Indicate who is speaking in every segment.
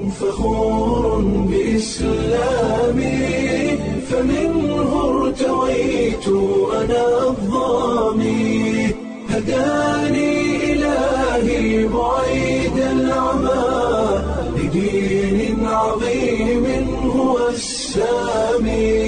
Speaker 1: فخور بإسلامي فمنه ارتويت أنا الضامي هداني إلهي بعيد العمى لدين عظيم هو السامي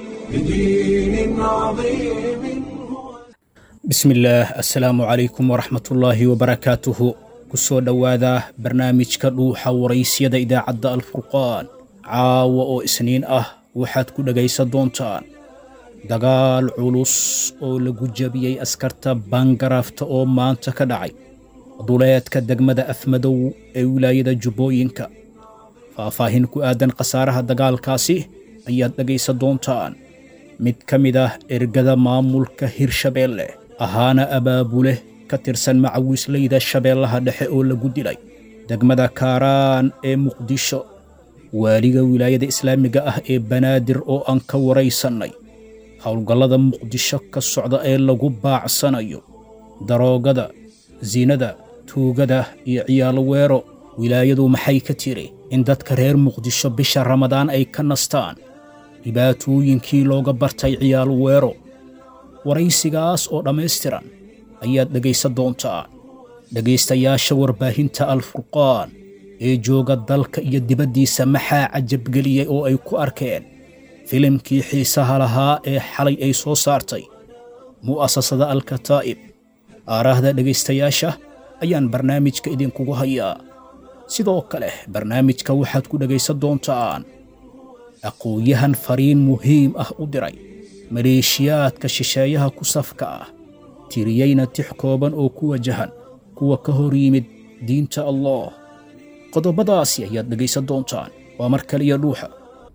Speaker 1: لدين عظيم هو
Speaker 2: bismillaah assalaamu calaykum waraxmatullaahi wabarakaatuhu ku soo dhowaada barnaamijka dhuuxa waraysyada idaacadda alfurqaan caawa oo isniin ah waxaad ku dhegaysan doontaan dagaal culus oo lagu jabiyey askarta baangaraafta oo maanta ka dhacay duleedka degmada afmadow ee wilaayada jubbooyinka faahfaahin ku aadan khasaaraha dagaalkaasi ayaad dhegaysan doontaan mid ka mid ah ergada maamulka hirshabeelle ahaana abaabule ka tirsan macawiisleyda shabeellaha dhexe oo lagu dilay degmada kaaraan ee muqdisho waaliga wilaayada islaamiga ah ee banaadir oo aan ka waraysannay howlgallada muqdisho ka socda ee lagu baacsanayo daroogada sinada tuugada iyo ciyaalo weero wilaayadu maxay ka tiri in dadka reer muqdisho bisha ramadaan ay ka nastaan dhibaatooyinkii looga bartay ciyaalo weero waraysigaas oo dhammaystiran ayaad dhegaysan doontaa dhegaystayaasha warbaahinta alfurqaan ee jooga dalka iyo dibaddiisa maxaa cajabgeliyey oo ay ku arkeen filimkii xiisaha lahaa ee xalay ay soo saartay mu'asasada alkataa'ib aaraahda dhegaystayaasha ayaan barnaamijka idinkugu hayaa sidoo kale barnaamijka waxaad ku dhegaysan doontaan aqoon-yahan fariin muhiim ah u diray maleeshiyaadka shisheeyaha ku safka ah tiriyeyna tix kooban oo ku wajahan kuwa ka hor yimid diinta allah qodobadaasi ayaad dhegaysan doontaan waa mar kaliya dhuuxa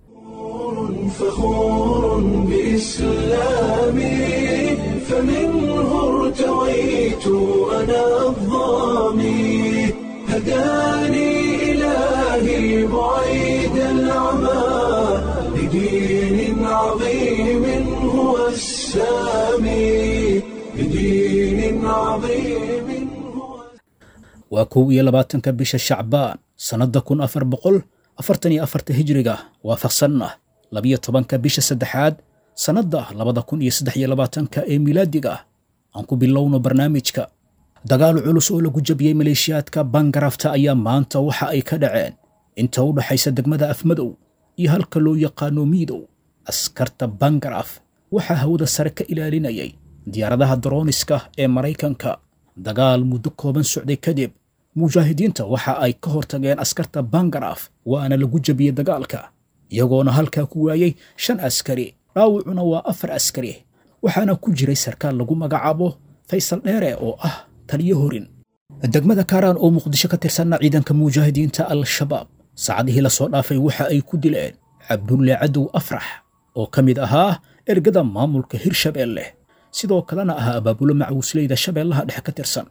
Speaker 1: فخور بإسلامي فمنه ارتويت أنا الضامي هداني إلهي بعيد العمى لدين عظيم هو السامي لدين عظيم هو
Speaker 2: waa kow iyo labaatanka bisha shacbaan sannadda kun afar boqol afartan iyo afarta hijriga waafaqsanna labiyo tobanka bisha saddexaad sannadda labada kun iyo saddex iyo labaatanka ee milaadiga aan ku bilowno barnaamijka dagaal culus oo lagu jabiyey maleeshiyaadka bangarafta ayaa maanta waxa ay ka dhaceen inta u dhaxaysa degmada afmadow iyo halka loo yaqaano miidow askarta bangaraf waxaa hawada sare ka ilaalinayay diyaaradaha darooniska ee maraykanka dagaal muddo kooban socday kadib mujaahidiinta waxa ay ka hortageen askarta bangaraf waana lagu jabiyey dagaalka iyagoona halkaa ku waayey shan askari dhaawacuna waa afar askari waxaana ku jiray sarkaal lagu magacaabo faysal dheere oo ah taliyo horin degmada kaaraan oo muqdisho ka tirsanna ciidanka mujaahidiinta al-shabaab saacadihii la soo dhaafay waxa ay ku dileen cabdulle cadow afrax oo ka mid ahaa ergada maamulka hirshabeelle sidoo kalena ahaa abaabulo macawisleyda shabeellaha dhexe ka tirsan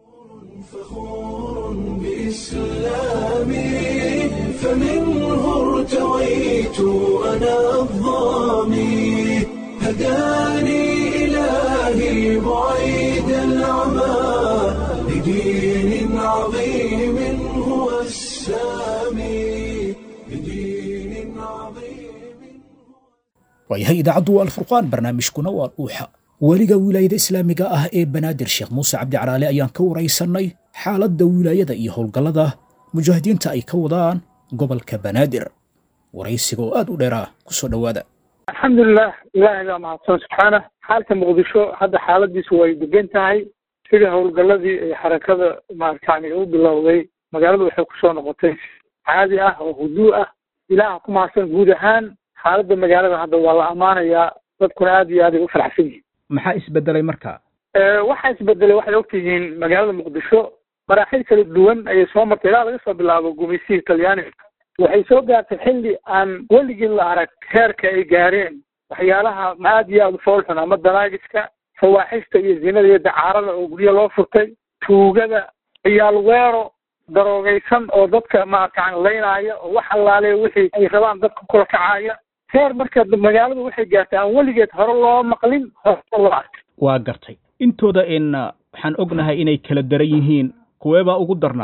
Speaker 1: فخور بإسلامي فمنه ارتويت أنا الضامي هداني إلهي بعيد العمى لدين عظيم هو السامي لدين عظيم
Speaker 2: waayahay idaacaddu waa alfurqaan barnaamijkuna waa dhuuxa weliga wilaayada islaamiga ah ee banaadir sheekh muuse cabdicalaale ayaan ka waraysannay xaaladda wilaayada iyo howlgallada mujaahidiinta ay ka wadaan gobolka banaadir waraysiga oo aad u dheeraa ku soo dhowaada
Speaker 3: alxamdulilah ilaahay baa mahadsan subxaana xaalka muqdisho hadda xaaladiisu way degan tahay sida howlgalladii ay xarakada maaragtani u bilowday magaaladu waxay kusoo noqotay caadi ah oo huduu ah ilaaha ku mahadsan guud ahaan xaaladda magaalada hadda waa la ammaanayaa dadkuna aad iyo aad ay u faraxsan yihiin
Speaker 2: maxaa isbedelay markaa
Speaker 3: waxaa isbedelay waxay ogtihiin magaalada muqdisho maraaxil kala duwan ayay soo martay ilaa laga soo bilaabo gumaysihii talyaaniga waxay soo gaartay xilli aan weligii la arag heerka ay gaareen waxyaalaha aad iyo aada u foolxun ama danaagiska fawaaxista iyo zinada iyo dacaarada oo guryo loo furtay tuugada ciyaal weero daroogaysan oo dadka maarkaan laynaya oo wax allaale wixii ay rabaan dadka kula kacaya heer marka magaaladu waxay gaartay aan weligeed hore loo maqlin hore loo arkay
Speaker 2: waa gartay intooda in waxaan ognahay inay kala daran yihiin kuweebaa ugu darnaa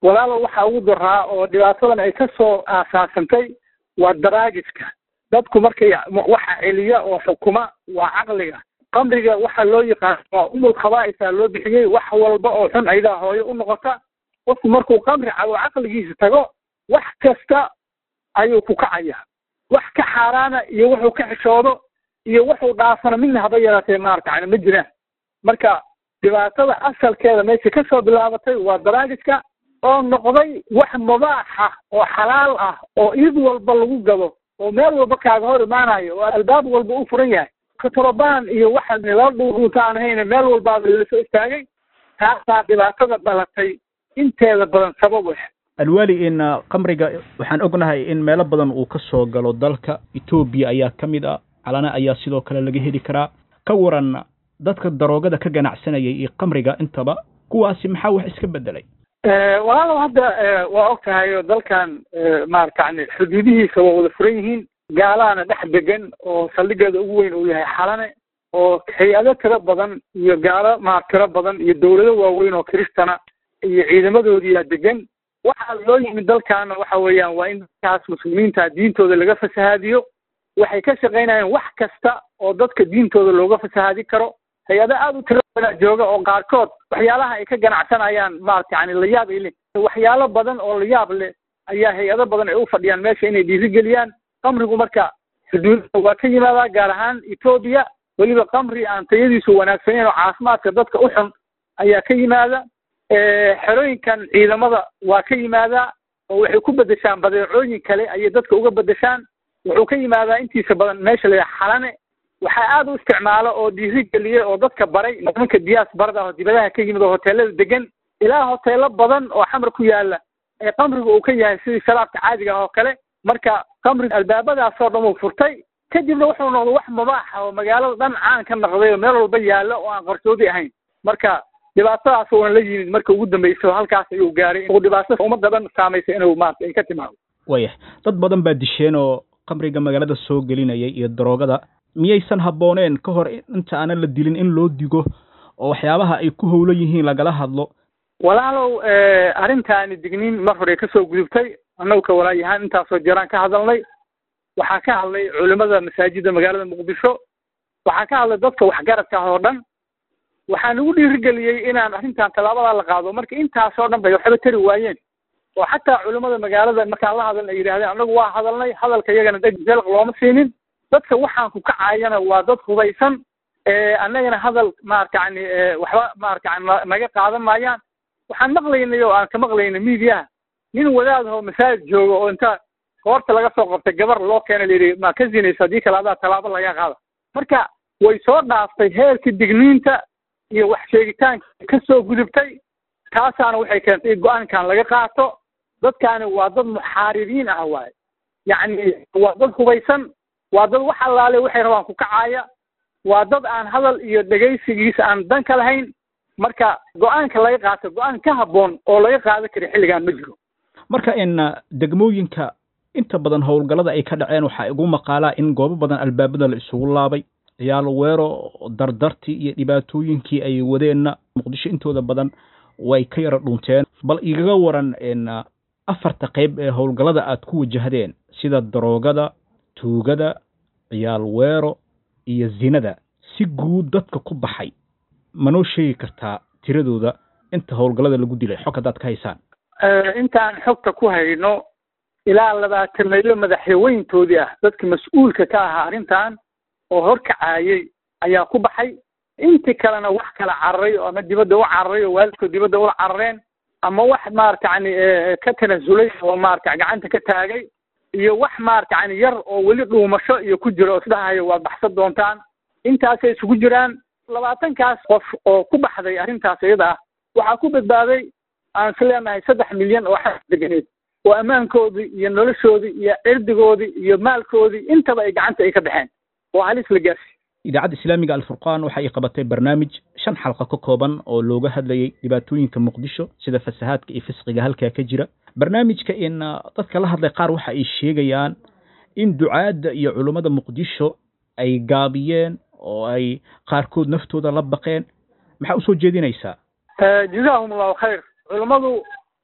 Speaker 3: walaalo waxaa ugu daraa oo dhibaatadan ay ka soo aasaasantay waa daraagiska dadku markay waxa celiya oo xukuma waa caqliga qamriga waxa loo yaqaan waa umul khabaa'isaa loo bixiyey wax walba oo xun ayadaa hooyo u noqota qofku markuu qamri cabo caqligiisa tago wax kasta ayuu ku kacaya wax ka xaaraana iyo wuxuu ka xishoodo iyo wuxuu dhaafana midna haba yaraatee maarata ma jiraan marka dhibaatada asalkeeda meesha ka soo bilaabatay waa daraagiska oo noqday wax mubaaxa oo xalaal ah oo id walba lagu gado oo meel walba kaaga hor imaanayo oo albaab walba u furan yahay katorobaan iyo waxa lala dhuudhuunta aan hayne meel walbaaba lasoo istaagay taasaa dhibaatada dhalatay inteeda badan sabab ah
Speaker 2: alwaali in qamriga waxaan ognahay in meelo badan uu ka soo galo dalka etoobiya ayaa ka mid ah calana ayaa sidoo kale laga heli karaa ka waran dadka daroogada ka ganacsanayay iyo qamriga intaba kuwaasi maxaa wax iska bedelay
Speaker 3: walaalow hadda waa og tahay oo dalkan maaragtani xuduudihiisa waa wada furan yihiin gaalaana dhex degan oo saldhigeeda ugu weyn uu yahay xalane oo hay-ado tiro badan iyo gaalo maar tiro badan iyo dawlado waaweyn oo kiristana iyo ciidamadoodiyaa degan waxaa loo yimid dalkaana waxa weeyaan waa in dadkaas muslimiinta diintooda laga fasahaadiyo waxay ka shaqaynayaan wax kasta oo dadka diintooda looga fasahaadi karo hay-ado aada u tiro badan jooga oo qaarkood waxyaalaha ay ka ganacsanayaan maarata yani layaab ay leh waxyaalo badan oo layaab leh ayaa hay-ado badan ay u fadhiyaan meesha inay dhiirigeliyaan qamrigu marka xuduudda waa ka yimaadaa gaar ahaan etoobiya weliba qamri aan tayadiisu wanaagsaneyn oo caafimaadka dadka u xun ayaa ka yimaada xerooyinkan ciidamada waa ka yimaadaa oo waxay ku bedeshaan badeecooyin kale ayay dadka uga bedeshaan wuxuu ka yimaadaa intiisa badan meesha la yidhaha xalane waxaa aada u isticmaalo oo dhiirigeliyey oo dadka baray nimanka diyaas barada oo dibadaha ka yimid oo hoteelada degan ilaa hoteelo badan oo xamar ku yaala ee qamriga uu ka yahay sidii sharaabka caadiga ah oo kale marka qamriga albaabadaasoo dhan uu furtay kadibna wuxuu noqday wax mubaaxa oo magaalada dhan caan ka noqday oo meel walba yaalo oo aan qarsoodi ahayn marka dhibaatadaas uuna la yimid marka ugu dambeysay oo halkaas ayuu gaaray uu dhibaato ummadda dhan saamaysay inuu maarata ay ka timaado
Speaker 2: waya dad badan baa disheen oo qamriga magaalada soo gelinayay iyo daroogada miyaysan habbooneen ka hor inta aanan la dilin in loo digo oo waxyaabaha ay ku howlan yihiin lagala hadlo
Speaker 3: walaalow arrintaani digniin mar hore kasoo gudubtay annagu ka walaayahaan intaasoo jaraan ka hadalnay waxaa ka hadlay culimada masaajidda magaalada muqdisho waxaa ka hadlay dadka waxgaradka ah oo dhan waxaa nagu dhiirigeliyey inaan arrintan tallaabadaa la qaado marka intaasoo dhan bay waxba tari waayeen oo xataa culimada magaalada markaan la hadalna ay yidhahdeen annagu waa hadalnay hadalka iyagana dheg jalq looma siinin dadka waxaan ku kacayana waa dad hubaysan annagana hadal maarata yani waxba maarata yani naga qaadan maayaan waxaan maqlaynay oo aan ka maqlaynay miidiyaha nin wadaad oo masaajid jooga oo inta koorta laga soo qabtay gabar loo keena layidhi ma ka zinaysa haddii kale adaa tallaabo laga qaada marka way soo dhaaftay heerkii digniinta iyo wax sheegitaanka ka soo gudubtay taasaana waxay keentay go-aankan laga qaato dadkaani waa dad muxaaribiin ah waaye yacni waa dad hubaysan waa dad wax allaale waxay rabaan ku kacaaya waa dad aan hadal iyo dhegaysigiisa aan dan ka lahayn marka go-aanka laga qaato go-aan ka habboon oo laga qaadan kara xilligan ma jiro
Speaker 2: marka in degmooyinka inta badan howlgallada ay ka dhaceen waxaa igu maqaalaa in goobo badan albaabada la isugu laabay ciyaal weero dardartii iyo dhibaatooyinkii ay wadeenna muqdisho intooda badan way ka yara dhunteen bal igaga waran in afarta qayb ee howlgallada aad ku wajahdeen sida daroogada tuugada ciyaal weero iyo zinada si guud dadka ku baxay manoo sheegi kartaa tiradooda inta howlgallada lagu dilay xog haddaad ka haysaan
Speaker 3: intaan xogta ku hayno ilaa labaatan maylo madaxweyntoodii ah dadka mas-uulka ka ahaa arrintan oo horkacaayey ayaa ku baxay intii kalena wax kala cararay ama dibadda u cararay oo waalidkood dibadda ula carareen ama wax maarata yani ka tanasulay oo maarata gacanta ka taagay iyo wax maarata yani yar oo weli dhuumasho iyo ku jiro oo isdhahayo waad baxsan doontaan intaasay isugu jiraan labaatankaas qof oo ku baxday arrintaas iyada ah waxaa ku badbaaday aan is leenahay saddex milyan oo xas deganeed oo ammaankoodii iyo noloshoodii iyo cirdigoodii iyo maalkoodii intaba ay gacanta ay ka baxeen oo halis la gaarsi
Speaker 2: idaacadda islaamiga alfurqaan waxa ay qabatay barnaamij shan xalqa ka kooban oo looga hadlayay dhibaatooyinka muqdisho sida fasahaadka iyo fisqiga halkaa ka jira barnaamijka in dadka la hadlay qaar waxa ay sheegayaan in ducaadda iyo culummada muqdisho ay gaabiyeen oo ay qaarkood naftooda la baqeen maxaa usoo jeedinaysaa
Speaker 3: jazaahum allahu khayr culummadu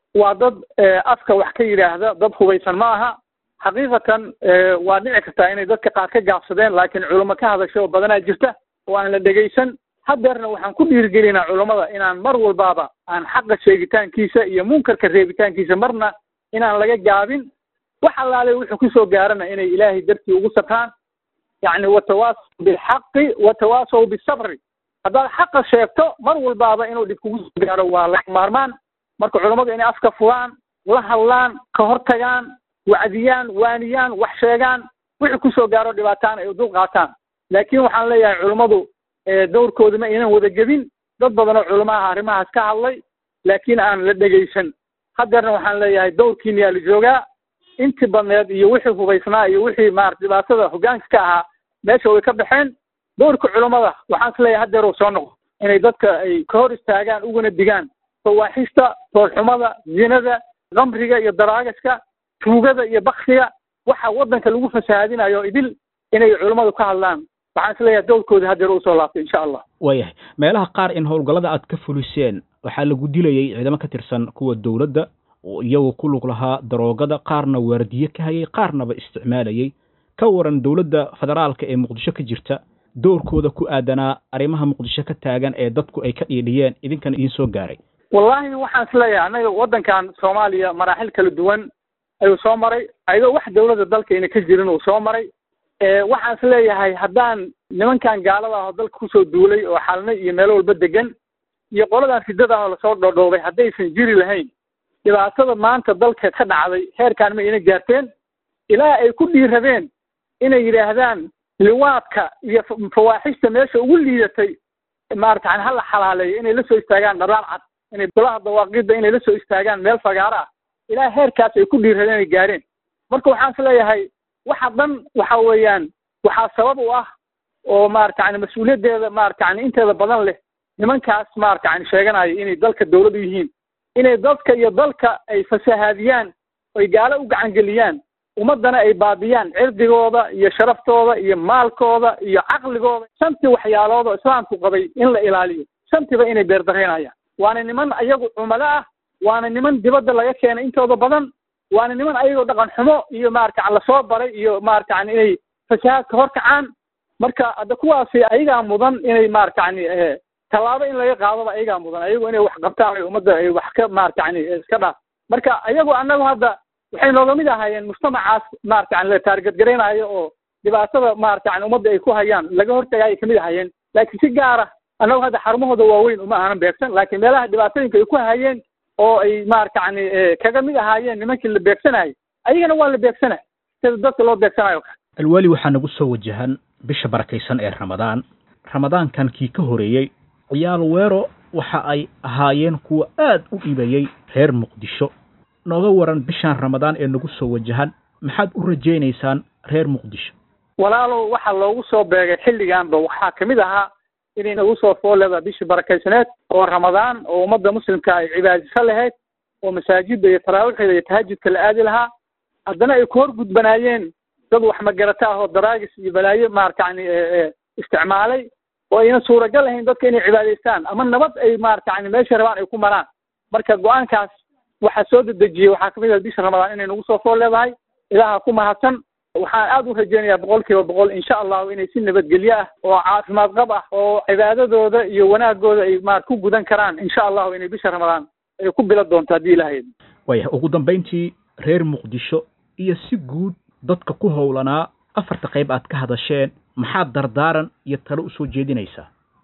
Speaker 3: waa dad afka wax ka yidhaahda dad hubaysan ma aha xaqiiqatan waa dhici kartaa inay dadka qaar ka gaabsadeen laakiin culimo ka hadasha oo badanaa jirta oo aan la dhegaysan hadeerna waxaan ku dhiirigelinaa culammada inaan mar walbaaba aan xaqa sheegitaankiisa iyo munkarka reebitaankiisa marna inaan laga gaabin wax allaale wuxuu kusoo gaarana inay ilaahay dartii ugu sabraan yacni watawaasaw bilxaqi watawaasaw bisabri haddaad xaqa sheegto mar walbaaba inuu dhib kugu soo gaaro waa laga maarmaan marka culammadu inay afka furaan la hadlaan ka hortagaan wacdiyaan waaniyaan wax sheegaan wixii kusoo gaaro dhibaataan ay dul qaataan laakiin waxaan leeyahay culummadu dowrkooda ma aynan wada gebin dad badanoo culamo ah arrimahaas ka hadlay laakiin aan la dhegaysan haddeerna waxaan leeyahay dowrkiina yaa la joogaa intii badneed iyo wixii hubaysnaa iyo wixii maarata dhibaatada hoggaanka ka ahaa meesha way ka baxeen dowrka culammada waxaan is leeyahay haddeer uu soo noqdo inay dadka ay ka hor istaagaan uguna digaan fawaaxista toolxumada zinada kamriga iyo daraagaska tuugada iyo baksiga waxa waddanka lagu fasahaadinayo idil inay culammadu ka hadlaan waxaan is leeyahay dowrkooda haddeer uu soo laabtay insha allah
Speaker 2: waayahay meelaha qaar in howlgallada aad ka fuliseen waxaa lagu dilayey ciidamo ka tirsan kuwa dowladda oo iyagoo ku lug lahaa daroogada qaarna waardiye ka hayay qaarnaba isticmaalayey ka waran dowladda federaalka ee muqdisho ka jirta doorkooda ku aadanaa arrimaha muqdisho ka taagan ee dadku ay ka dhiidhiyeen idinkana idiin soo gaaray
Speaker 3: wallaahi waxaan is leeyahay annaga waddankan soomaaliya maraaxil kala duwan ayuu soo maray ayadoo wax dowladda dalka ayna ka jirin uu soo maray waxaan is leeyahay haddaan nimankan gaalada ah oo dalka kusoo duulay oo xalna iyo meelo walba degan iyo qoladan ridada oo lasoo dhodhoobay haddaysan jiri lahayn dhibaatada maanta dalka ka dhacday heerkaan ma ina gaarteen ilaa ay ku dhiirabeen inay yidhaahdaan liwaadka iyo fawaaxista meesha ugu liidatay maarata yani hala xalaaleeyo inay la soo istaagaan dharaar cad inay golaha dawaaqidda inay la soo istaagaan meel fagaaro ah ilaa heerkaas ay ku dhiirabeen inay gaareen marka waxaan is leeyahay waxa dhan waxa weeyaan waxaa sabab u ah oo maarata yani mas-uuliyaddeeda maarata yani inteeda badan leh nimankaas maarata yani sheeganaya inay dalka dowlad u yihiin inay dadka iyo dalka ay fasahaadiyaan oy gaalo u gacangeliyaan ummaddana ay baabiyaan cirdigooda iyo sharaftooda iyo maalkooda iyo caqligooda shantii waxyaalood oo islaamku qabay in la ilaaliyo shantiba inay beerdareynayaan waana niman ayagu cumalo ah waana niman dibadda laga keenay intooda badan waana niman ayagoo dhaqan xumo iyo maarata lasoo baray iyo maarata yani inay fasahaadka hor kacaan marka hadda kuwaasi ayagaa mudan inay maarata yani tallaabo in laga qaadaba ayagaa mudan ayagu inay wax qabtaan ay ummadda ay wax ka maarata yani iska dhaaf marka ayagu annagu hadda waxay nooga mid ahaayeen mujtamacaas maarata yani la taargadgaraynayo oo dhibaatada maarata yani ummadda ay ku hayaan laga hortagaayay kamid ahaayeen laakiin si gaara annagu hadda xarumahooda waaweyn uma aanan beegsan laakiin meelaha dhibaatooyinka ay ku hayeen oo ay maarata yani kaga mid ahaayeen nimankii la beegsanayay ayagana waa la beegsanay sida dadka loo beegsanayo kale
Speaker 2: alwaali waxaa nagu soo wajahan bisha barakaysan ee ramadaan ramadaankan kii ka horeeyey ciyaal weero waxa ay ahaayeen kuwa aad u dhibayey reer muqdisho nooga waran bishaan ramadaan ee nagu soo wajahan maxaad u rajaynaysaan reer muqdisho
Speaker 3: walaalow waxa loogu soo beegay xilliganba waxaa kamid ahaa inay nagu soo fooleda bishii barakaysaneed oo ramadaan oo ummadda muslimka ay cibaadiso lahayd oo masaajidda iyo taraawiixda iyo tahajudka la aadi lahaa haddana ay ku hor gudbanaayeen dad wax magarata ah oo daraagis iyo balaayo maarata yani isticmaalay oo ayna suuragal ahayn dadka inay cibaadaystaan ama nabad ay maarata yani meesha rabaan ay ku maraan marka go-aankaas waxaa soo dedejiyey waxaa kamid ah bisha ramadaan inay nagu soo fool leedahay ilaaha ku mahadsan waxaan aad u rajaynayaa boqol kiiba boqol insha allahu inay si nabadgelyo ah oo caafimaad qab ah oo cibaadadooda iyo wanaagooda ay maar ku gudan karaan insha allahu inay bisha ramadaan ay ku bila doonto haddii ilahayd
Speaker 2: waaya ugu dambayntii reer muqdisho iyo si guud dadka ku howlanaa afarta qayb aad ka hadasheen maxaad dardaaran iyo talo usoo jeedinaysaa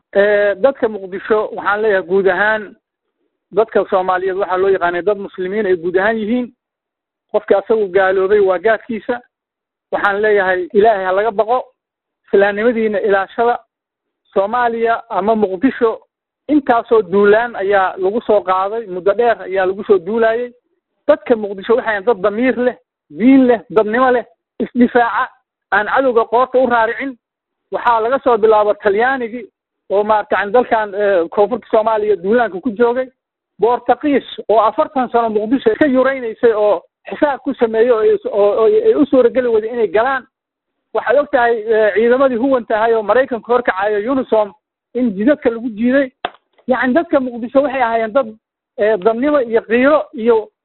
Speaker 3: dadka muqdisho waxaan leeyahay guud ahaan dadka soomaaliyeed waxaa loo yaqaanay dad muslimiin ay guud ahaan yihiin qofka asagu gaaloobay waa gaadkiisa waxaan leeyahay ilaahay ha laga baqo islaamnimadiina ilaashada soomaaliya ama muqdisho intaasoo duulaan ayaa lagu soo qaaday muddo dheer ayaa lagu soo duulayay dadka muqdisho waxay dad damiir leh diin leh dadnimo leh isdifaaca aan cadowga qoorta u raaricin waxaa laga soo bilaabo talyaanigii oo maarata yani dalkan koonfurta soomaaliya duulaanka ku joogay boortaqiis oo afartan sano muqdisho ka yuraynaysay oo xisaab ku sameeyey oo ay u suurageli wada inay galaan waxaad og tahay ciidamadii huwan tahay oo maraykanka horkacayo unisom in jidadka lagu jiiday yacni dadka muqdisho waxay ahaayeen dad dadnimo iyo kiiro iyo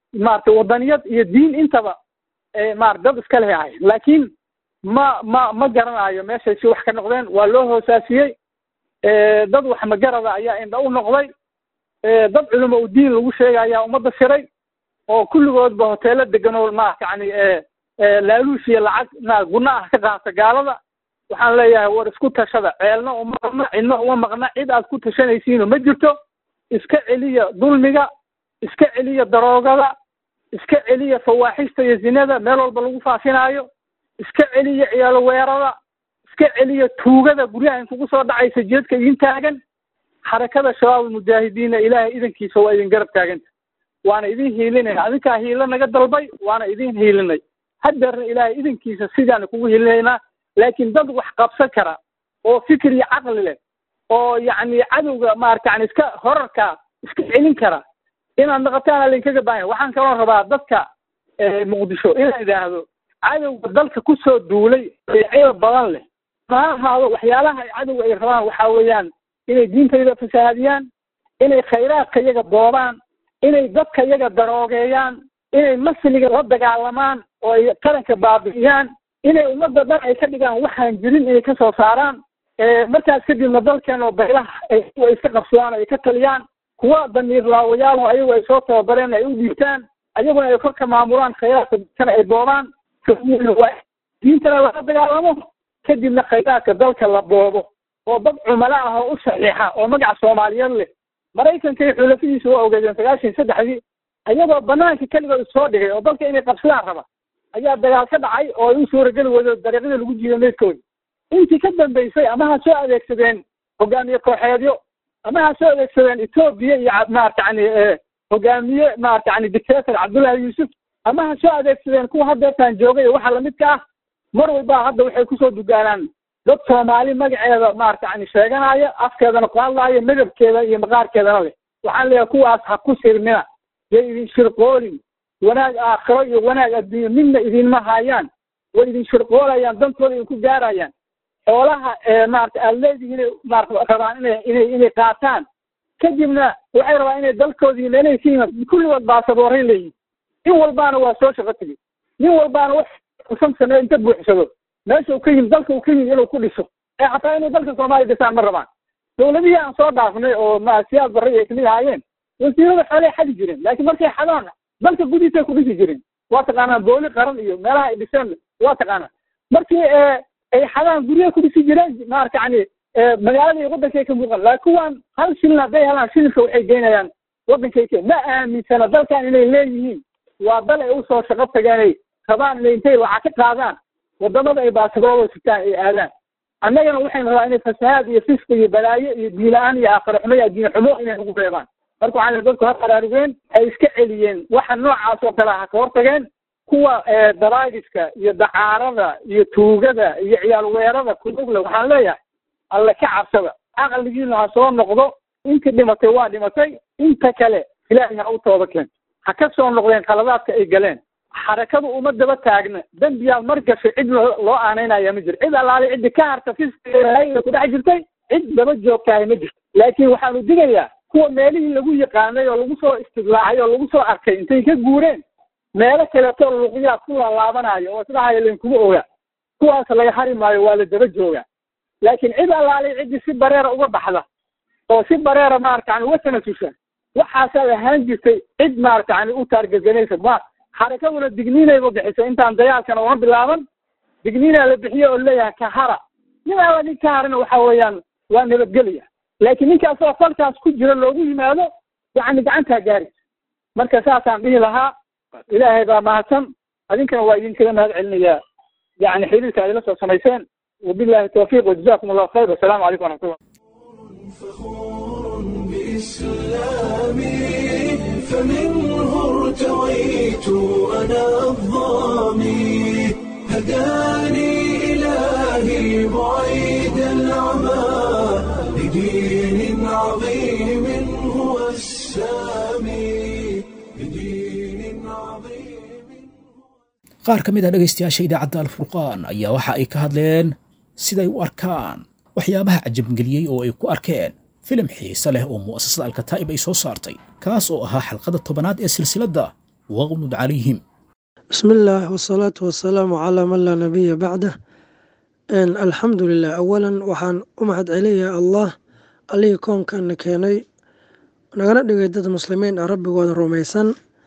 Speaker 3: maaragtay wadaniyad iyo diin intaba maarata dad iska leh ahay laakiin ma ma ma garanayo meeshay si wax ka noqdeen waa loo hoosaasiyey dad wax magarada ayaa indha u noqday dad culimo u diin lagu sheegay ayaa ummadda shiray oo kulligoodba hoteelo degan oo ma yani laaluush iyo lacag ma guna ah ka qaata gaalada waxaan leeyahay war isku tashada ceelna uma maqna cidna uma maqna cid aad ku tashanaysiino ma jirto iska celiya dulmiga iska celiya daroogada iska celiya fawaaxista iyo zinada meel walba lagu faafinaayo iska celiya ciyaalo weerada iska celiya tuugada guryaha in kugu soo dhacaysa jeedka idin taagan xarakada shabaab almujaahidiinna ilaahay idankiisa waa idin garab taaganta waana idin hiilinayna adinkaa hiilo naga dalbay waana idin hiilinay hadeerna ilaahay idankiisa sidaana kugu hiilinaynaa laakiin dad wax qabsan kara oo fikir iyo caqli leh oo yacni cadowga maarata yani iska horarka iska celin kara inaad naqataana lainkaga baahanya waxaan kaloo rabaa dadka muqdisho inaan idhaahdo cadowga dalka kusoo duulay ee ceeb badan leh ma ahaado waxyaalaha ay cadowga ay rabaan waxaa weeyaan inay diintayda fasaahadiyaan inay khayraadka iyaga boobaan inay dadka iyaga daroogeeyaan inay masliga la dagaalamaan oo ay qaranka baabi'iyaan inay ummadda dhan ay ka dhigaan waxaan jirin inay ka soo saaraan markaas kadibna dalkeen oo baylaha ay iska qabsadaan ay ka taliyaan kuwa damiir laawayaal ayagu ay soo tababareen ay u dhiibtaan ayaguna ay korka maamulaan khayraadka dadkana ay boobaan diintana laga dagaalamo kadibna khayraadka dalka la boobo oo dad cumalo ah oo u saxiixa oo magaca soomaaliyeed leh maraykanka iyo xulafadiisa waa ogeedeen sagaashan saddexdii ayagoo banaanka keligood soo dhigay oo dalka inay qabsadaan raba ayaa dagaal ka dhacay oo ay u suurageli weydo dariiqyada lagu jiiday meydkooda intii ka dambaysay ama ha soo adeegsadeen hogaamiye kooxeedyo ama ha soo adeegsadeen etoobiya iyo maarata yani hogaamiye maarata yani dictator cabdullahi yuusuf ama ha soo adeegsadeen kuwa hadeertaan joogay iyo waxa lamidka ah mar walba hadda waxay kusoo dugaanaan dad soomaali magaceeda maarata yani sheeganaya afkeedana ku hadlaaya midabkeeda iyo maqaarkeedana leh waxaan leeyahay kuwaas ha ku sirmina yay idin shirqoolin wanaag aakhiro iyo wanaag adduunye midna idinma haayaan way idin shirqoolayaan dantooda idinku gaarayaan xoolaha maarata aad leedihiin maarata rabaan inay inay inay qaataan kadibna waxay rabaan inay dalkoodiina inay ka yimaad kulligood baasaboorray leeyihin nin walbaana waa soo shaqo tegey nin walbaana wax usan sameeyo inta buuxsado meesha uu ka yimid dalka uu ka yimid inuu ku dhiso ee xataa inay dalka soomaaliya dhisaan ma rabaan dawladihii aan soo dhaafnay oo ma siyaad barre ay kamid ahaayeen wasiirada xoolay xadi jireen laakiin markay xadaan dalka gudihiisay ku dhisi jireen waa taqaanaa booli qaran iyo meelaha ay dhiseen waa taqaanaa markii ay xadaan guryaha ku dhisi jireen maarata yani magaalada iyo waddankay ka muuqan laakiin kuwaan hal shilin hadday helaan shilinka waxay geynayaan waddankay ka ma aaminsana dalkan inay leeyihiin waa dal ay usoo shaqo tageenay rabaan inay intay lacag ka qaadaan wadamada ay baasaboorada sitaan ay aadaan annagana waxaynu rabaa inay fasahaad iyo fisqi iyo balaayo iyo diin-la-aan iyo aakhiro xumo iyo addiin xumo inay nagu reebaan marka waxaan dadku ha qaraarugeen ay iska celiyeen waxa noocaas oo kale ha ka hortageen kuwa daraagiska iyo dacaarada iyo tuugada iyo ciyaal weerada kudugle waxaan leeyahay alle ka cabsada caqligiina ha soo noqdo intii dhimatay waa dhimatay inta kale ilaahay ha u tooba keen ha ka soo noqdeen khaladaadka ay galeen xarakadu uma daba taagna dembiyaad mar gashay cid loo aanaynaya ma jiro cid allaale ciddi ka harta fiska ku dhex jirtay cid daba joogtahay ma jirto laakiin waxaanu digayaa kuwa meelihii lagu yaqaanay oo lagu soo istidlaacay oo lagu soo arkay intay ka guureen meelo kaleeto luuqyaa ku lalaabanayo oo isdhahayo lankuma oga kuwaas laga hari maayo waa la daba jooga laakiin cid allaalay ciddii si bareera uga baxda oo si bareera maarata yani uga tanasusha waxaasaad ahaan jirtay cid maarata yani u taargeganaysa ma xarakaduna digniinayba bixisay intaan dagaalkana uma bilaaban digniinaa la bixiye oo leeyahay kahara nin alla nin ka harina waxa weeyaan waa nabadgelya laakiin ninkaasoo falkaas ku jira loogu yimaado yani gacantaa gaari marka saasaan dhihi lahaa ilaahay baa mahadsan adinkana waa idinkaga mahad celinayaa yani xiriirka aad ila soo samayseen wabillahi tawfiiq wajazakum allahu khayr wasalaamu calaykum waraxmatullah
Speaker 1: فخور بإسلامي فمنه ارتويت أنا الظامي هداني إلهي بعيد العمى لدين عظيم هو السامي لدين عظيم
Speaker 2: qaar ka mid ah dhegaystayaasha idaacadda alfurqaan ayaa waxa ay ka hadleen siday u arkaan waxyaabaha cajabgeliyey oo ay ku arkeen filim xiise leh oo mu'asasada alkataa'ib ay soo saartay kaas oo ahaa xalqada tobanaad ee silsiladda waqlud calayhim
Speaker 4: بسم الله والصلاة والسلام على من لا نبي بعده إن الحمد لله أولا waxaan u mahad celinayaa allah allihii koonkaana keenay nagana dhigay dad muslimiin ah rabbigooda rumaysan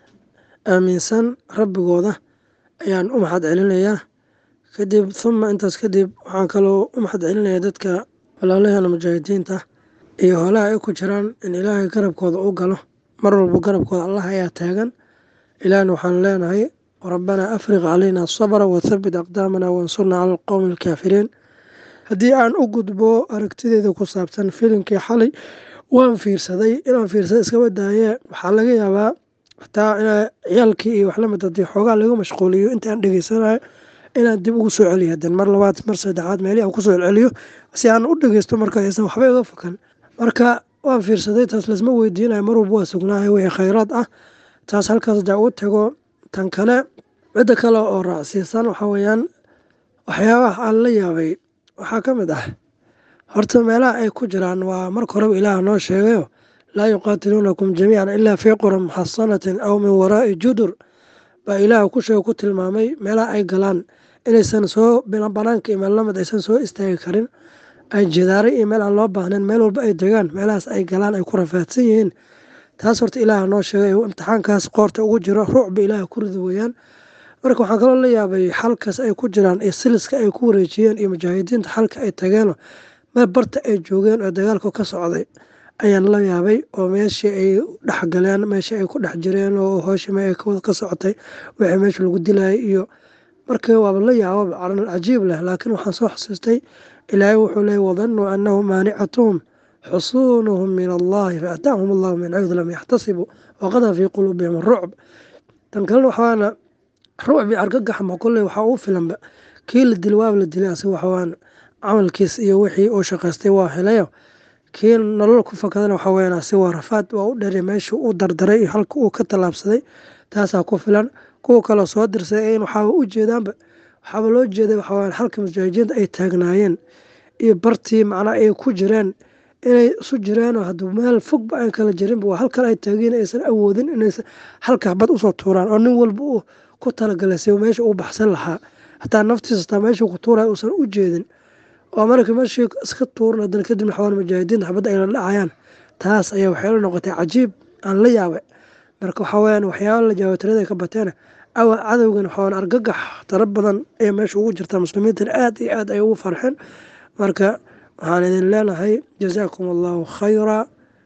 Speaker 4: aaminsan rabbigooda ayaan u mahad celinayaa kadib huma intaas kadib waxaan kaloo u mahad celinayaa dadka walaalahana mujaahidiinta iyo holaha ay ku jiraan in ilaahay garabkooda u galo mar walba garabkooda allah ayaa taagan ilaahna waxaan leenahay rabbanaa afriq calayna sabra wathabit aqdaamana wansurna cala alqowmi alkaafiriin haddii aan u gudbo aragtideeda ku saabsan filimkii xalay waan fiirsaday inaan fiirsada iskaba daayee waxaa laga yaabaa xataa inaa ciyaalkii iyo waxlamid hadii xoogaa laga mashquuliyo intaan dhegeysanayo inaan dib ugu soo celiyo hadan mar labaad mar saddexaad meelihi aan kusoo celceliyo si aan u dhegeysto marka aysan waxba iga fakan marka waan fiirsaday taas lasma weydiinayo mar walba waa sugnaahay wixii khayraad ah taas halkaas hadaa ugu tago tan kale midda kale oo raacsiisan waxa weeyaan waxyaabaha aan la yaabay waxaa ka mid ah horta meelaha ay ku jiraan waa marka horeba ilaah noo sheegayo laa yuqaatiluunakum jamiican ilaa fii quran muxasanatin aw min waraa'i judur baa ilaah ku sheega ku tilmaamay meelaha ay galaan inaysan soo banaanka iyo meel lamid aysan soo istaagi karin ay jidaaray iyo meel aan loo baahnayn meel walba ay degaan meelahaas ay galaan ay ku rafaadsan yihiin taas horta ilaah noo sheegay imtixaankaas qoorta ugu jiro ruucba ilaah ku rida weeyaan marka waxaan kaloo la yaabay xalkaas ay ku jiraan iyo siliska ay ku wareejiyeen iyo mujaahidiinta xalka ay tageeno meel barta ay joogeen oo dagaalka ka socday ayaan la yaabay oo meeshii ay dhexgaleen meeshii ay ku dhex jireen oo hooshi me ay ka socotay wixii meesha lagu dilayay iyo marka waaba la yaababa caran cajiib leh laakiin waxaan soo xusuustay ilaahay wuxuu leeyay wadanuu annahu maanicatuhum xusuunuhum min allahi faataahum allahu min xaydu lam yaxtasibuu waqada fii quluubihim rucb tan kalena waxaana rucbi argagaxma kolley waxaa uu filanba kii la dil waaba la dilay asiga waxawaan camalkiis iyo wixii uu shaqaystay waa helayo kii nolol ku fakadana waxaa weyaan asi waa rafaad waa u dheray meeshuu u dardaray iyo halka uu ka tallaabsaday taasaa ku filan kuwa kaloo soo dirsay in waxaaba u jeedaanba waxaaba loo jeeday waxawaan halka mujaahidiinta ay taagnaayeen iyo bartii macnaa ay ku jireen inay isu jireenoo hadduu meel fogba aan kala jirinba waa halkan ay taageen aysan awoodin inaysan halka bad usoo tuuraan oo nin walba uu ku talagalay si meesha uu baxsan lahaa hataa naftiisa hataa meeshuu ku tuuraya uusan u jeedin oo marka meeshii iska tuuran haddana kadib waxawaan mujaahidiinta xabadda ay la dhacayaan taas ayaa waxay la noqotay cajiib aan la yaabay marka waxaa weyaan waxyaaba la jawaab tirada ka bateen awa cadowgan waxawaan argagax tara badan ee meesha ugu jirta muslimiintan aad iyo aad ay ugu farxeen marka waxaan idin leenahay jazaakum allahu khayra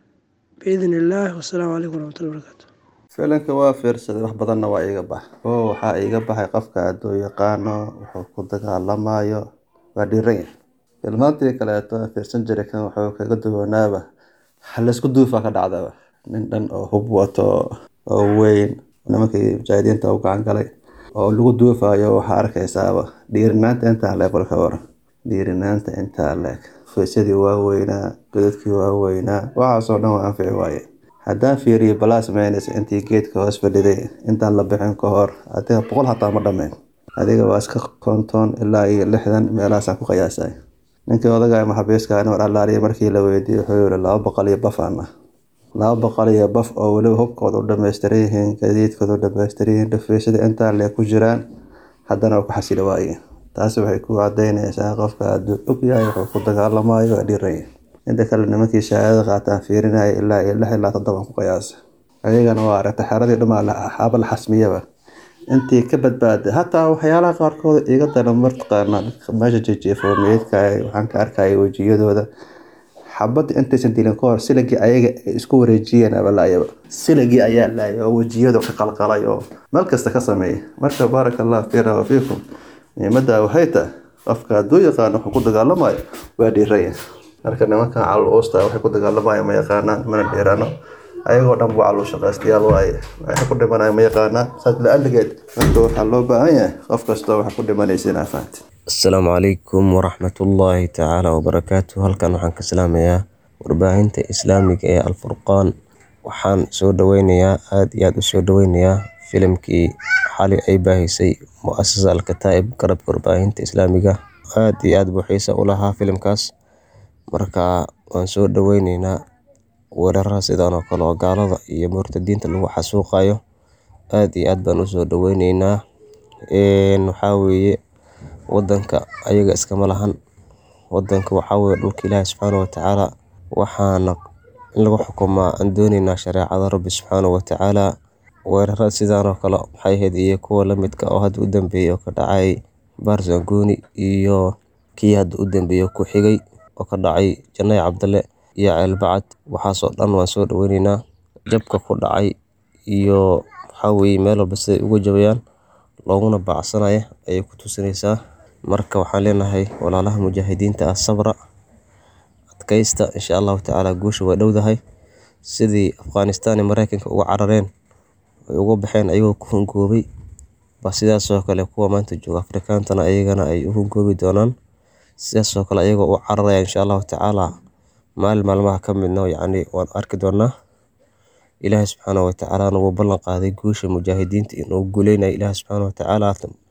Speaker 4: biidn illaah wasalaamu calaykum waraxmatullahi barakatu
Speaker 5: filanka waa fiirsaday wax badanna waa iiga bax oo waxaa iiga baxay qofka hadduu yaqaano wuxuu ku dagaalamayo waa dhiiran yahay filmaantii kaleeto fiirsan jiray kan wuxuu kaga duwanaaba halaysku duufaa ka dhacdaba nin dhan oo hub wato oo weyn nimankii mujaahidiinta u gacan galay oo lagu duufayo waxaa arkaysaaba dhiirinaanta intaa leebalka waran dhiirinaanta intaa leeg faysadii waa weynaa godadkii waa weynaa waxaasoo dhan waa anfici waaye haddaan fiiriyo balaas meynaysa intii geedka hoos fadhiday intaan la bixin ka hor adiga boqol hataa ma dhammeyn adiga waa iska konton ilaa iyo lixdan meelahaasaan ku qiyaasay ninkii odaga maxabiiska mar allaaliya markii la weydiiyey wuxuu yihi laba boqol iyo baf aan ah laba boqol iyo baf oo weliba hubkooda u dhamaystiran yihiin gadiidkooda u dhamaystiran yihiin dhafeysada intaa lee ku jiraan haddana waa ku xasili waaye taasi waxay ku cadaynaysaa qofka hadduu og yahay wuxuu ku dagaalamayo waa dhiiran yahay inta kale nimankii shahaadada qaataan fiirinaya ilaa iyo lix ilaa toddoban ku qiyaasa ayagana waa aragtay xeradii dhumaa xaaba la xasmiyaba intii ka badbaaday hataa waxyaalaha qaarkood iga dana martaqaana meesha jejeefo meydka waxaan ka arkaya wejiyadooda xabadda intaysan dilin ka hor silagii ayaga ay isku wareejiyeen abalaayaba silagii ayaa laayay oo wejiyadu ka qalqalay oo meel kasta ka sameeyay marka baaraka allah fiina wa fiikum muhiimada waxay tahay qofka hadduu yaqaano wuxuu ku dagaalamayo waa dhiiraya marka nimankan calol uusta waxay ku dagaalamayo ma yaqaanaan mana dhiirano ayagoo dhan bu calol shaqaystayaal waaye waxay ku dhimanayo ma yaqaanaan saas la-aligeed marka waxaa loo baahan yahay qof kastoo waxa ku dhimanaysa inaa fahanti
Speaker 6: asalaamu calaykum waraxmatullaahi tacaala wabarakaatu halkan waxaan ka salaamayaa warbaahinta islaamiga ee alfurqaan waxaan soo dhaweynayaa aada iyo aada u soo dhaweynayaa filimkii xali ay baahisay mu-asasa alkataa'ib garabka warbaahinta islaamiga aada iyo aada buu xiisa u lahaa filimkaas marka waan soo dhaweyneynaa weeraraha sidan oo kale oo gaalada iyo murtadiinta lagu xasuuqayo aad iyo aad baan usoo dhaweyneynaa waxaa weeye wadanka ayaga iskama lahan wadanka waxaa weye dhulka ilaahi subxaana watacaala waxaana in lagu xukumaa aan dooneynaa shareecada rabbi subxaana watacaala weerarada sidaan oo kale maxay ahayd iyo kuwa lamidka oo hadda u dambeeyey oo ka dhacay barzangoni iyo kii hadda u dambeeyey ku xigay oo ka dhacay janay cabdalle iyo ceelbacad waxaasoo dhan waan soo dhaweyneynaa jabka ku dhacay iyo waxaa weeye meel walba siday uga jabayaan looguna baacsanaya ayay ku tusinaysaa marka waxaan leenahay walaalaha mujaahidiinta ah sabra adkaysta insha allahu tacaala guusha way dhowdahay sidii afghanistan iyo mareykanka uga carareen ay uga baxeen ayagoo ku hungoobay ba sidaasoo kale kuwa maanta jooga afrikaantana ayagana ay u hungoobi doonaan sidaasoo kale ayagoo u cararaya insha allahu tacaala maalin maalmaha ka midna yacni waan arki doonaa ilaahay subxaana watacaalana wuu ballan qaaday guusha mujaahidiinta inuu guuleynayo ilaahay subxaana watacaala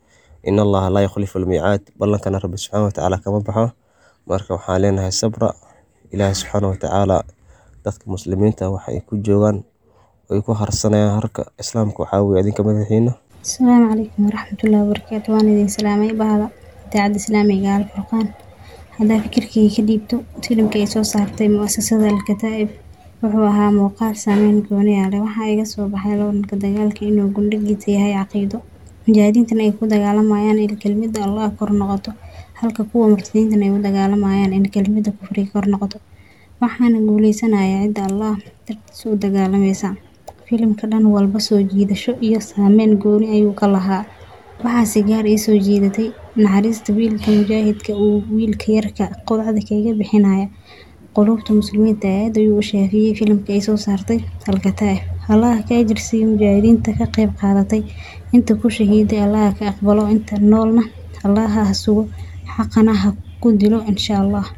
Speaker 6: in allaha laa yukhlifu almiicaad ballankana rabbi subxaana watacaala kama baxo marka waxaan leenahay sabra ilaahay subxaana watacaala dadka muslimiinta waxa ay ku joogaan ay ku harsanayaan harka islaamka waxaa weye adinka madaxiina
Speaker 7: asalaamu calaykum waraxmatullahi wabarakaatu waan idin salaamay bahda idaacadda islaamiga alfurqaan haddaa fikirkayga ka dhiibto filimka ay soo saartay muasasada alkataa'ib wuxuu ahaa muuqaal saameyn gooni ah leh waxaa iga soo baxay loolanka dagaalka inuu gundhigiisa yahay caqiido mujaahidiintana ay ku dagaalamayaan in kelmidda allah kor noqoto halka kuwa murtadiintana ay u dagaalamayaan in kelmidda kufriga kor noqoto waxaana guuleysanaya cidda allah dartiisa u dagaalamaysa filimka dhan walba soo jiidasho iyo saameyn gooni ayuu ka lahaa waxaase gaar ii soo jiidatay naxariista wiilka mujaahidka uu wiilka yarka qodacda kaga bixinaya qulubta muslimiinta aad ayuu u shaafiyey filimka ay soo saartay alkataa'ib allaha ka ajirsiiya mujaahidiinta ka qayb qaadatay inta ku shahiiday allaha ka aqbalo inta noolna allaha ha sugo xaqana ha ku dilo insha allah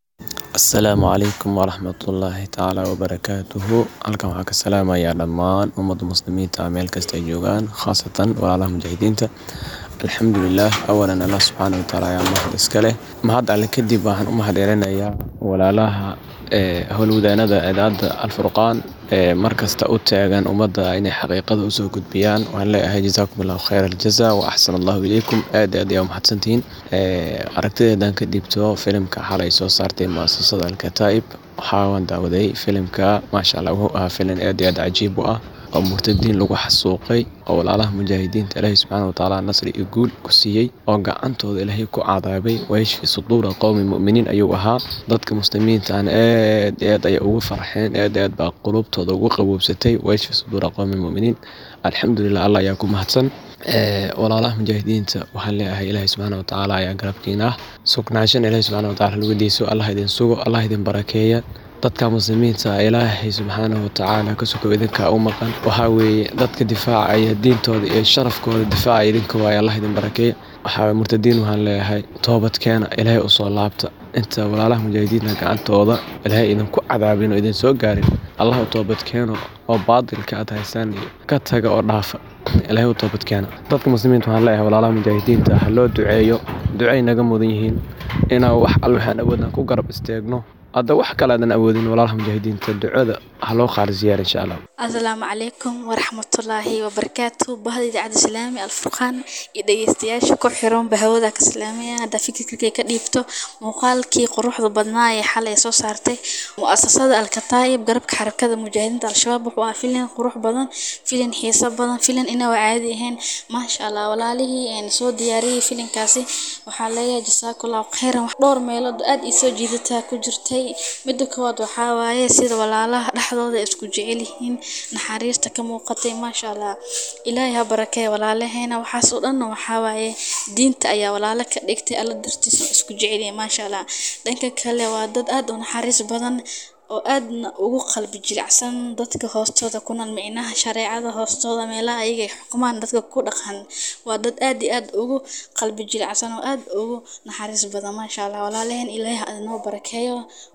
Speaker 8: asalaamu calaykum waraxmatullaahi tacaala wabarakaatuhu halkan waxaa ka salaamayaa dhammaan ummadda muslimiinta meel kasta ay joogaan khaasatan walaalaha mujaahidiinta alxamdulilah awalan allah subxaana watacaala ayaa mahad iska leh mahad alle kadib waxaan u mahadcelinayaa walaalaha howlwadaanada idaacadda alfurqaan ee markasta u taagan ummadda inay xaqiiqada usoo gudbiyaan waxaan leeyahay jazaakum allahu khayr aljaza wa axsan allahu ilaykum aad aad ayaa umahadsantihiin aragtideedan ka dhiibto filimka xalay soo saartay muasasada alkataa'ib waxaan daawaday filimka maasha allah wuxuu ahaa filim aad iyo aad cajiib u ah oo murtadiin lagu xasuuqay oo walaalaha mujaahidiinta ilaahay subxaana watacaala nasri iyo guul ku siiyey oo gacantooda ilaahay ku cadaabay wayashfi suduura qowmi mu'miniin ayuu ahaa dadka muslimiintaana aad aad ayay ugu farxeen aad aad baa qulubtooda ugu qaboobsatay wayashfi suduura qowmi mu'miniin alxamdulilah allah ayaa ku mahadsan walaalaha mujaahidiinta waxaan leeyahay ilaahay subxaana watacaala ayaa garabkiina ah sugnaashan ilaahay subxaana watacaala lugadiiso allah idin sugo allah idin barakeeya dadka muslimiinta ilaahay subxaanahu watacaala ka sukow idinkaa u maqan waxaa weeye dadka difaacaya diintooda iyo sharafkooda difaacaya idinka waaye allah idin barakeeya waxaa murtadiin waxaan leeyahay toobadkeena ilaahay usoo laabta inta walaalaha mujaahidiinta gacantooda ilaahay idinku cadaabin oo idin soo gaarin allah u toobadkeeno oo baadilka aad haysaan ka taga oo dhaafa ilaahay u toobadkeena dadka muslimiinta waxaan leeyahay walaalaha mujaahidiinta ha loo duceeyo ducay naga mudan yihiin inaan wax alle waxaan awoodaan ku garab isteegno hadda wax kale aadan awoodin walaalaha mujaahidiinta ducada ha loo qaarsiyaar insha allah
Speaker 9: asalaamu calaykum waraxmatullaahi wabarakaatu bahda idaacadda islaami alfurqaan iyo dhegeystayaasha ku xiran bahawada ka islaamiya hadda fikirkay ka dhiibto muuqaalkii quruxda badnaa ee xalay soo saartay mu'asasada alkataa'ib garabka xarakada mujaahidiinta al-shabaab wuxuu ahaa filin qurux badan filin xiiso badan filin inaa caadi ahayn maasha allah walaalihii soo diyaariyey filinkaasi waxaa leeyahay jasaakallahu khayran dhowr meelood aad ii soo jiidataa ku jirtay midda koowaad waxaa waaye sida walaalaha dhexdooda isku jecel yihiin naxariista ka muuqatay maasha allah ilaahay ha barakeeya walaalaheena waxaas oo dhanna waxaa waaye diinta ayaa walaalo ka dhigtay alla dartiisa isku jecelyihin maasha allah dhanka kale waa dad aad u naxariis badan oo aadna ugu qalbi jilicsan dadka hoostooda ku nool micnaha shareecada hoostooda meelaha ayaga ay xukumaan dadka ku dhaqan waa dad aad iyo aad ugu qalbi jilicsan oo aad ugu naxariis badan maasha allah walaalaheen ilaahay ha inoo barakeeyo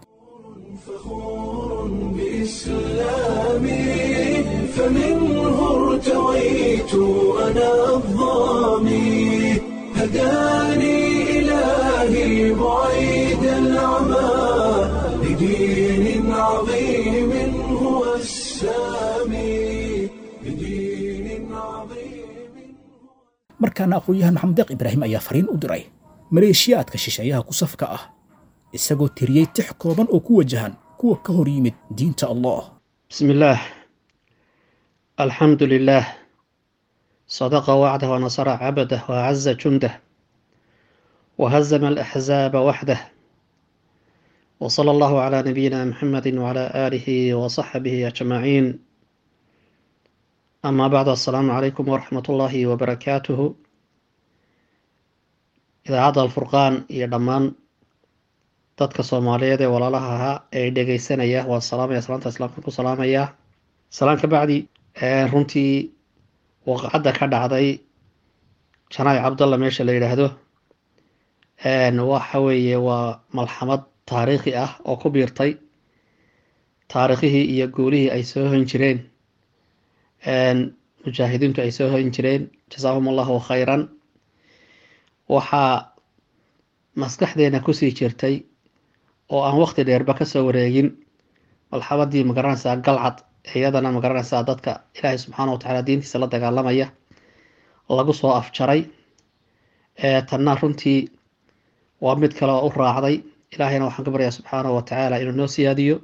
Speaker 1: فخور بإسلامي فمنه ارتويت أنا الظامي هداني إلهي بعيد العمى لدين عظيم هو السامي لدين عظيم
Speaker 2: markaana aqoon-yahan maxamed deeq ibraahim ayaa fariin u diray maleeshiyaadka shisheeyaha ku safka ah isagoo tiriyey tix kooban oo ku wajahan kuwa ka hor yimid diinta allah
Speaker 10: بسم الله الحمد لله صدق وعده ونصر عبده وأعز جنده وهزم الأحزاب وحده وصلى الله على نبينا محمد وعلى آله وصحبه أجمعين أما بعد السلام عليكم ورحمة الله وبركاته إذا عاد الفرقان يدمان dadka soomaaliyeed ee walaalaha ahaa ee dhegeysanaya waan salaamaya salaanta islaamka ku salaamaya salaan ka bacdi runtii waqacadda ka dhacday janaac cabdalla meesha la yidhaahdo waxa weeye waa malxamad taariikhi ah oo ku biirtay taariikhihii iyo guulihii ay soo hoyn jireen mujaahidiintu ay soo hoyn jireen jasaahum allahu khayran waxaa maskaxdeena kusii jirtay oo aan waqti dheerba kasoo wareegin malxamadii magaranaysaa galcad iyadana magaranaysaa dadka ilaahay subxaana wa tacaala diintiisa la dagaalamaya lagu soo afjaray tanna runtii waa mid kale oo u raacday ilaahayna waxaan ka baryaa subxaana wa tacaala inuu noo siyaadiyo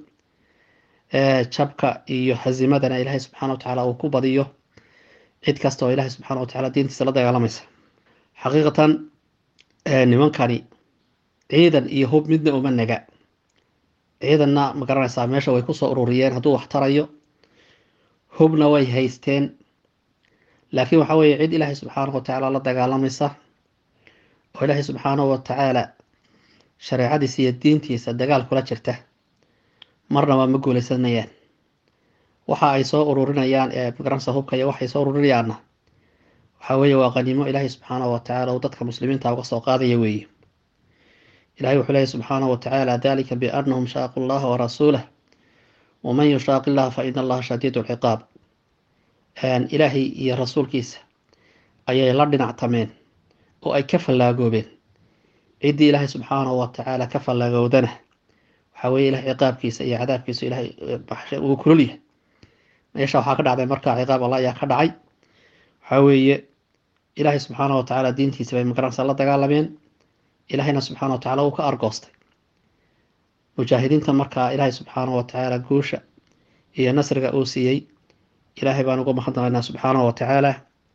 Speaker 10: jabka iyo hazimadana ilaahay subxaana wa tacaala uu ku badiyo cid kasta oo ilaahay subxaana wa tacaala diintiisa la dagaalamaysa xaqiiqatan nimankani ciidan iyo hub midna uma naga ciidanna ma garanaysaa meesha way kusoo ururiyeen hadduu wax tarayo hubna way haysteen laakiin waxa weeye cid ilaahay subxaanahu wa tacaala la dagaalamaysa oo ilaahay subxaanahu wa tacaala shareecadiisa iyo diintiisa dagaal kula jirta marnaba ma guuleysanayaan waxa ay soo ururinayaan ee magaranaysa hubka iyo waxay soo ururinayaanna waxa weeye waa qaniimo ilaahay subxaanahu wa tacaala uu dadka muslimiinta uga soo qaadaya weeye ilahay wuxuu leeyahy subxaanahu wa tacaala dalika biannahum shaaqu llaha warasuulah waman yushaaqi illaha fa ina allaha shadiidu lciqaab ilaahay iyo rasuulkiisa ayay la dhinactameen oo ay ka fallaagoobeen ciddii ilaahay subxaanahu wa tacaala ka fallaagowdana waxaa weeye ilahay ciqaabkiisa iyo cadaabkiisa ilahay uu kulol yahay meesha waxaa ka dhacday markaa ciqaab allah ayaa ka dhacay waxaa weeye ilaahay subxaanahu wa tacaala diintiisa bay magaranaysa la dagaalameen ilaahayna subxaana wa tacaala uu ka argoostay mujaahidiinta markaa ilaahay subxaana wa tacaala guusha iyo nasriga uu siiyey ilaahay baan uga mahadnaqaynaa subxaanahu wa tacaala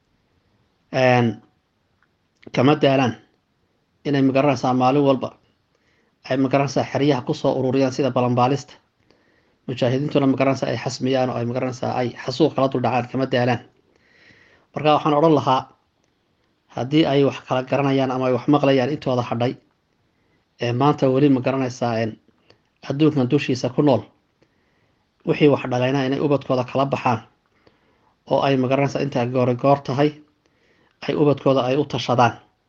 Speaker 10: kama daalaan inay magaranaysaa maalin walba ay magaranaysaa xeryaha kusoo ururiyaan sida balanbaalista mujaahidiintuna magaranaysaa ay xasmiyaan oo ay magaranaysaa ay xasuuq kala duldhacaan kama daalaan marka waxaan odhan lahaa haddii ay wax kala garanayaan ama ay wax maqlayaan intooda hadhay ee maanta weli ma garanaysaa adduunkan dushiisa ku nool wixii wax dhalayna inay ubadkooda kala baxaan oo ay magaranaysaa intaa goori goor tahay ay ubadkooda ay u tashadaan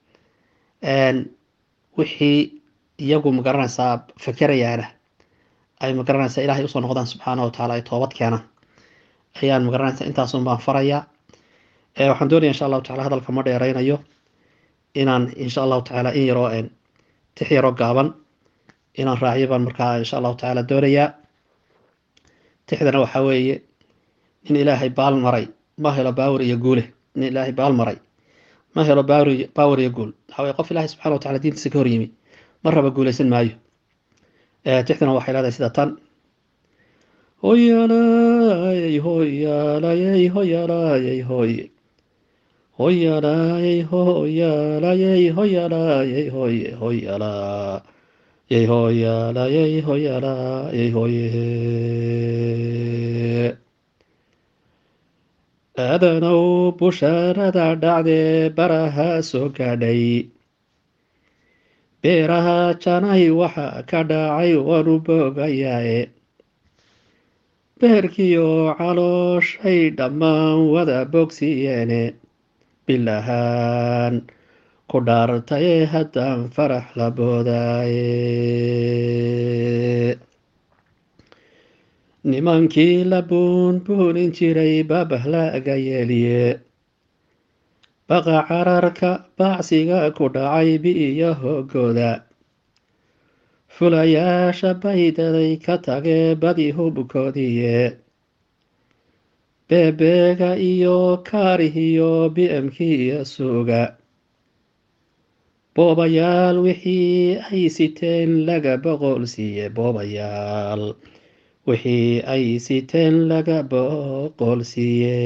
Speaker 10: wixii iyagu magaranaysaa fakerayaana ay magaranaysaa ilaahay usoo noqdaan subxaana wa tacaala ay toobad keenaan ayaan magaranaysaa intaasun baan farayaa waxaan doonaya insha allahu tacala hadalka ma dheereynayo inaan insha allahu tacaala in yaroo tix yaroo gaaban inaan raaciyo baan markaa insha allahu tacaala doonayaa tixdana waxaa weeye nin ilaahay baal maray ma helo baawar iyo guule nin ilaahay baal maray ma helo baawar iyo guul waxaa weye qof ilaahay subxana wa tacala diintiisa ka hor yimi mar raba guuleysan maayo tixdana waxay leedahay sida tan hoyaalayey hoyaalayey hoyaalayey hoye hoyaalayey hoyaalayey hoyaalayey hoye hoyaalayey hoyaalayey hoyaalayey hoye aadanow bushaarada dhacdee baraha soo gaadhay beeraha janay waxa ka dhacay waanu boogayaae beerkiyo calooshay dhammaan wada bogsiyeene bilahaan ku dhaartaye haddaan farax la boodaaye nimankii la buunbuunin jiray babah laaga yeeliye baqa cararka baacsiga ku dhacay bi'iyo hoogooda fulayaasha baydaday ka tagee badi hubkoodiiye beebeega iyo kaarihiyo bmkiiyo suuga boobayaal wixii ay siteen laga boqol siiye boobayaal wixii ay siteen laga boqol siiye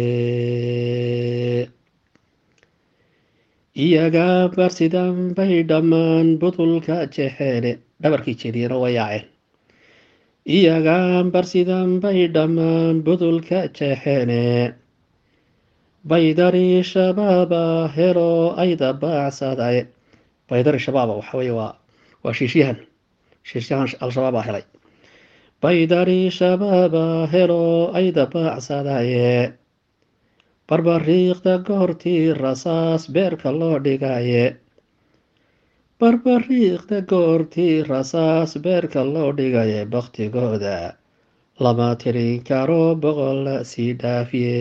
Speaker 10: iyaga barsidan bay dhammaan budulka jexeene dhabarkii jeediyana waa yaaceen iyaga barsidan bay dhammaan budulka jeexeene baydari shabaaba helo ayda baacsaday baydari shabaaba waxa weye waa waa shiishyahan shiishyahan al-shabaab aa helay baydari shabaaba helo ayda baacsadaye barbariiqda goortii rasaas beerka loo dhigaye barbariiqda goortii rasaas beerka loo dhigaye baktigooda lama tirin karo boqol sii dhaafiye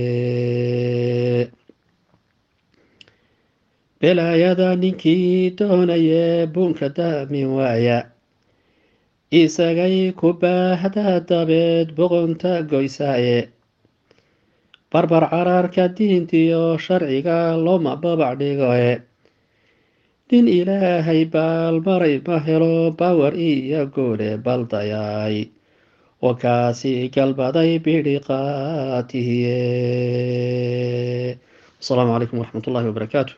Speaker 10: belaayada ninkii doonaye buunka daamin waaya isagay ku baahda dabeed boqonta goysaaye barbar caraarka diintiyo sharciga looma babac dhigoe nin ilaahay baalmaray ma helo bawar iyo goole baldayay oo kaasi galbaday bidhiqaatihiye asalaamu calaykum waraxmat ullahi wabarakaatu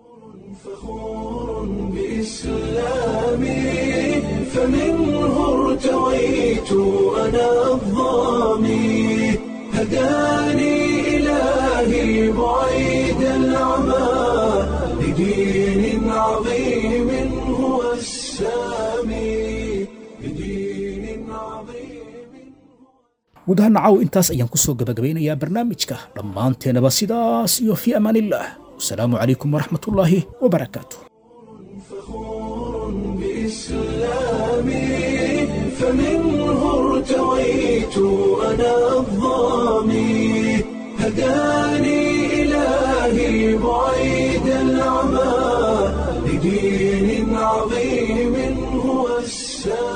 Speaker 1: بإسلامي فمنه ارتويت أنا الظامي هداني إلهي بعيد العمى لدين عظيم هو السامي لدين عظيم
Speaker 2: guud ahaan nacaw intaas ayaan ku soo gabagabeynayaa barnaamijka dhammaanteenaba sidaas iyo fii amaanillaah wasalaamu calaykum waraxmatullaahi wabarakaatu
Speaker 1: بإسلامي فمنه ارتويت أنا الظامي هداني إلهي بعيد العمى لدين عظيم هو السامي